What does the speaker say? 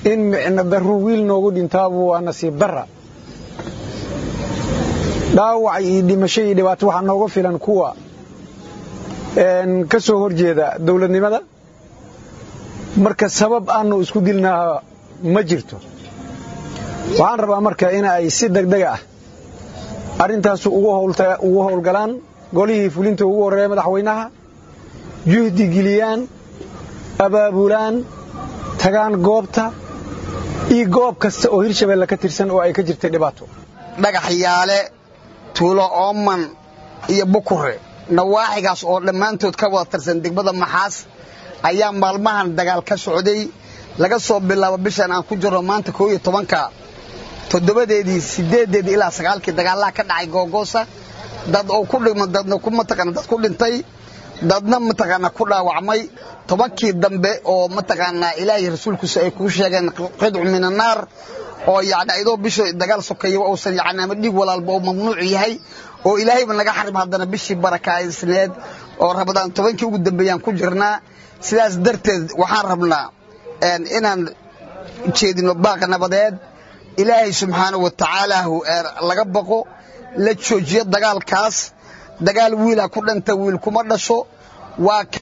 in micno darru wiil noogu dhintaabu waa nasiib darra dhaawac iyo dhimasho iyo dhibaato waxaa nooga filan kuwa ka soo horjeeda dowladnimada marka sabab aanu isku dilnaa ma jirto waxaan rabaa marka in ay si degdega ah arrintaas ugu howlgalaan golihii fulinta ugu horreeya madaxweynaha juhdi geliyaan abaabulaan tagaan goobta iyo goob kasta oo hirshabeelle ka tirsan oo ay ka jirtay dhibaato dhagaxyaale tuulo ooman iyo bukure nawaaxigaas oo dhammaantood ka wada tirsan degmada maxaas ayaa maalmahan dagaal ka socday laga soo bilaabo bishan aan ku jirno maanta koo iyo tobanka toddobadeedii sideedeedii ilaa sagaalkii dagaalaha ka dhacay googoosa dad oo ku dhima dadna ku mataqaana dad ku dhintay dadna mataqaana ku dhaawacmay tobankii dambe oo mataqaanaa ilaahay rasuulkiisa ay kuu sheegeen qidcu min annaar oo yacni ayadoo bisha dagaal sokeeya uusan yacni ama dhiig walaalba uu mamnuuc yahay oo ilaahayba naga xarim haddana bishii barakaysneed oo rabadaan tobankii ugu dambeeyaan ku jirnaa sidaas darteed waxaan rabnaa inaan jeedino baaqa nabadeed ilaahay subxaanahu wa tacaala laga baqo la joojiyo dagaalkaas dagaal wiila ku dhanta wiil kuma dhasho waa